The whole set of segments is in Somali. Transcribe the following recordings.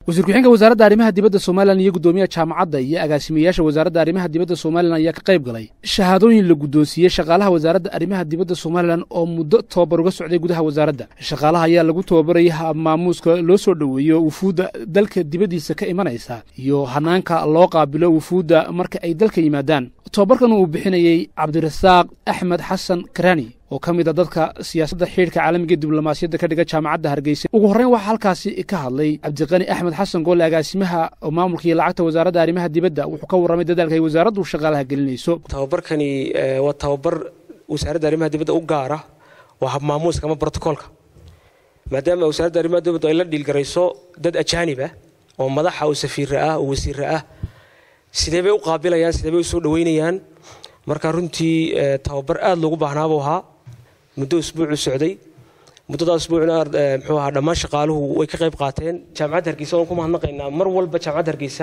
wasiir ku-xigeenka wasaaradda arrimaha dibadda somalilan iyo guddoomiyaha jaamacadda iyo agaasimayaasha wasaaradda arrimaha dibadda somalilan ayaa ka qayb galay shahaadooyin la guddoonsiiyey shaqaalaha wasaaradda arrimaha dibadda somalilan oo muddo tobabar uga socday gudaha wasaaradda shaqaalaha ayaa lagu tababarayay maamuuska loo soo dhoweeyo wufuudda dalka dibaddiisa ka imanaysa iyo hanaanka loo qaabilo wufuudda marka ay dalka yimaadaan tobabarkan uu bixinayey cabdirasaaq axmed xasan karani oo ka mid a dadka siyaasadda xidhiidhka caalamiga diblomaasiyadda ka dhiga jaamacadda hargeysa ugu horreyn waxaa halkaasi ka hadlay cabdiqani axmed xasan goole agaasimaha maamulka iyo lacagta wasaaradda arrimaha dibadda wuxuu ka warramay dadaalka ay wasaaraddu shaqaalaha gelinayso tababarkani waa tababar wasaaradda arrimaha dibadda u gaara waa habmaamuuska ama brotocoolka maadaama wasaaradda arrimaha dibaddu ay la dhiilgarayso dad ajaanib ah oo madaxa oo safiira ah oo wasiira ah sidee bay u qaabilayaan sidee bay u soo dhoweynayaan marka runtii tababar aada loogu baahnaabuu ahaa muddo usbuucu socday muddada usbuucna muxuu ahaa dhammaan shaqaaluhu way ka qayb qaateen jaamacadda hargeysa waan ku mahadnaqaynaa mar walba jaamacadda hargeysa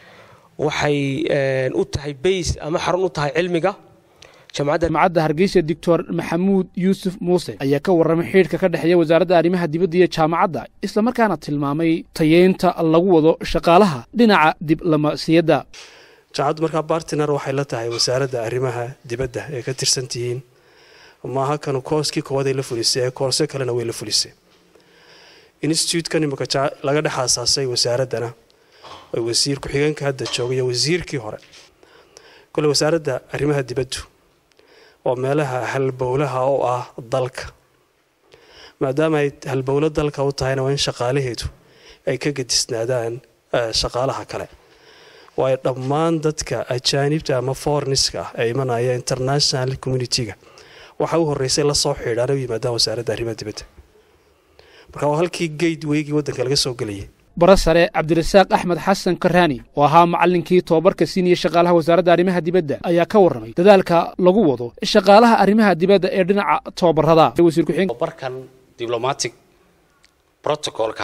waxay u tahay bays ama xarun u tahay cilmiga jaamacadda hargeysa doctor maxamuud yuusuf muuse ayaa ka warramay xidhiidhka ka dhexeeya wasaaradda arrimaha dibadda iyo jaamacadda islamarkaana tilmaamay tayeynta lagu wado shaqaalaha dhinaca diblomaasiyadda jaamacaddu markaa bartiner waxay la tahay wasaaradda arrimaha dibadda ee ka tirsan tihiin maaha kanu kooskii koowaad ay la fulisay ee koorse kalena way la fulisay institutekan imika laga dhex aasaasay wasaaraddana oo wasiir ku-xigeenka hadda jooga iyo wasiirkii hore kole wasaaradda arrimaha dibaddu waa meelaha halbowlaha oo ah dalka maadaama ay halbowlo dalka u tahayna waa in shaqaalaheedu ay ka gadisnaadaan shaqaalaha kale waayo dhammaan dadka ajaanibta ama forniska ah ee imanaya international communitiga waxa u horreysay la soo xidhaan u yimaadaan wasaaradda arrimaha dibadda marka waa halkii geyd weygii waddanka laga soo gelayay bara sare cabdirasaaq axmed xasan karaani oo ahaa macallinkii tobabarka siinaya shaqaalaha wasaaradda arrimaha dibadda ayaa ka warramay dadaalka lagu wado shaqaalaha arrimaha dibadda ee dhinaca tobabarada tobabarkan diblomatic protocolka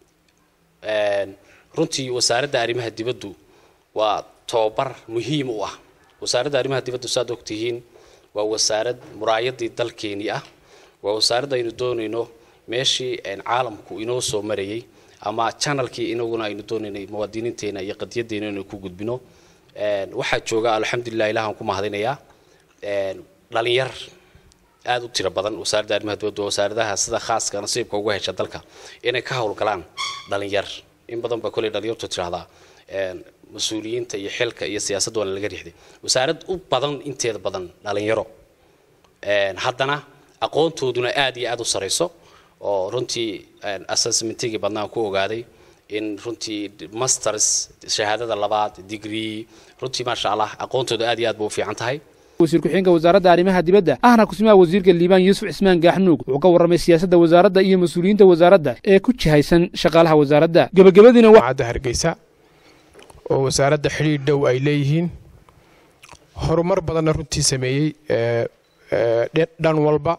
runtii wasaaradda arrimaha dibaddu waa tobabar muhiim u ah wasaaradda arrimaha dibaddu saad ogtihiin waa wasaarad muraayadii dalkeenii ah waa wasaarad aynu doonayno meeshii caalamku inoo soo marayay ama janalkii inaguna aynu doonaynay muwaadiniinteena iyo qadiyadeena inaynu ku gudbino waxaa jooga alxamdulilah ilahan ku mahadinayaa dhalinyar aada u tiro badan wasaaradda arrimaha dibadda wasaaradaha sida khaaska nasiibka uga hesha dalka inay ka howlgalaan dhalinyar in badan baa kolley dhalinyartu tirahdaa mas-uuliyiinta iyo xilka iyo siyaasadda waana laga riixday wasaarad u badan inteeda badan dhalinyaro haddana aqoontooduna aada iyo aada u sarayso oo runtii assessmentigii badnaan ku ogaaday in runtii masters shahaadada labaad degree runtii maasha allah aqoontooda aad iyo aad ba u fiican tahay wasiir ku-xigeenka wasaaradda arrimaha dibadda ahna kusimaha wasiirka liibaan yuusuf cismaan gaaxnuug wuxuu ka warramay siyaasadda wasaaradda iyo mas-uuliyiinta wasaaradda ee ku jihaysan shaqaalaha wasaaradda gebagabadiina cadda hargeysa oo wasaaradda xidhiidh dhow ay leeyihiin horumar badanna runtii sameeyey dhan walba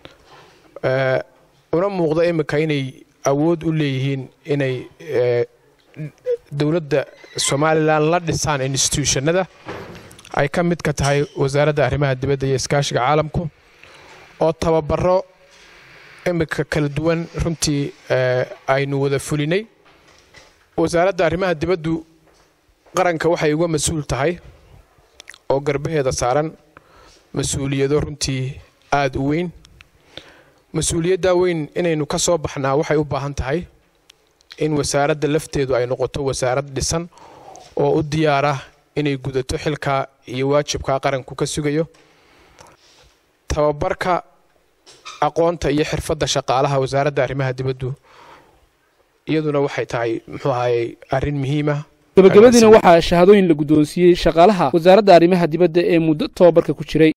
una muuqda imika inay awood u leeyihiin inay dowladda somalilan la dhisaan instituushannada ay ka mid ka tahay wasaaradda arrimaha dibadda iyo iskaashiga caalamku oo tababaro imika kala duwan runtii aynu wada fulinay wasaaradda arrimaha dibaddu qaranka waxay uga mas-uul tahay oo garbaheeda saaran mas-uuliyado runtii aada u weyn mas-uuliyaddaa weyn inaynu ka soo baxnaa waxay u baahan tahay in wasaaradda lafteedu ay noqoto wasaarad dhisan oo u diyaara inay gudato xilkaa iyo waajibkaa qaranku ka sugayo tababarka aqoonta iyo xirfadda shaqaalaha wasaaradda arrimaha dibaddu iyaduna waxay tahay muxuu ahayey arrin muhiima gabagabadiina waxaa shahaadooyin la guddoonsiiyey shaqaalaha wasaaradda arrimaha dibadda ee muddo tobabarka ku jiray